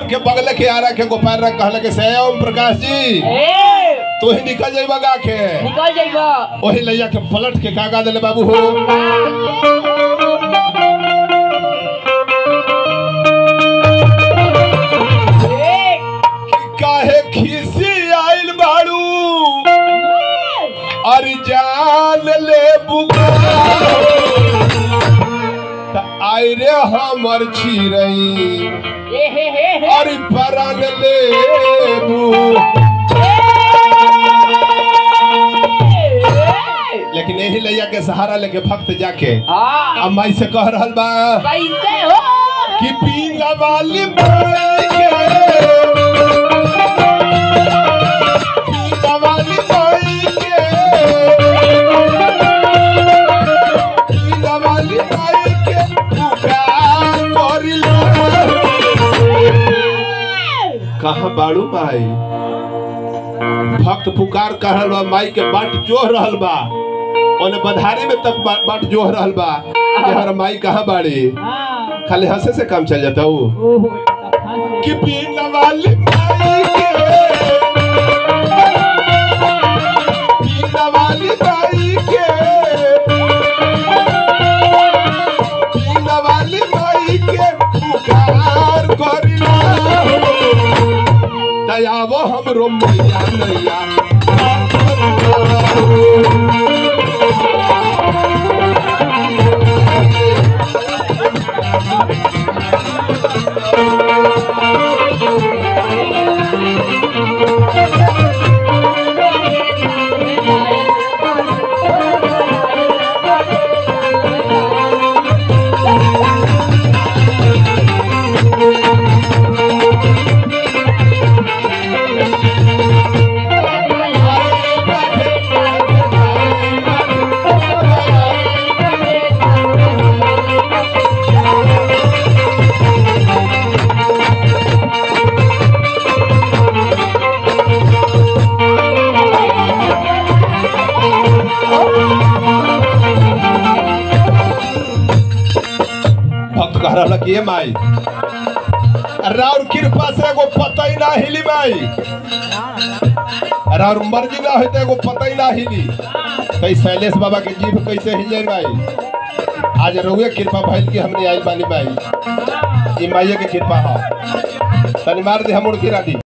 बन के बगल के आरा के गोपाल रंग कहल के से ओम प्रकाश जी ए तू ही निकल जाइबा गा के निकल जाइबा ओही लैया के पलट के कागा देले बाबू हो ए कि काहे खीसी आइल बाड़ू अरे जान ले बुका त आई रे हमर छिरई ए हे हे हे अरे परान ले बू लेकिन यही लैया के सहारा लेके भक्त जाके हाँ अब माई से कह रहल बा कैसे हो कि पीला वाली माई के पीला वाली माई के पीला वाली माई के पुकार करिला कहाँ बाड़ू माई भक्त पुकार कर रहल बा माई के बाट जोह रहल बा ओने बधारी में तक बा- बाट जोह रहल बा कि हमारा माई कहाँ बाड़ी हाँ खाली हंसे से काम चल जाता हूँ ओहो तब कि पीला वाली माई के पीला वाली माई के पीला वाली माई के पुकार करिला दयावो हमरो मैया नैया भक्त कह रहा कि ये माई राउर कृपा से एगो पता ही ना हिली माई राउर मर्जी ना होते एगो पता ही ना हिली कई शैलेश बाबा के जीभ कैसे हिल जाए माई आज रहुए कृपा भइल कि हमने आइल बानी माई ई माइये के कृपा है तनी मार दे हम उड़ गिरा दी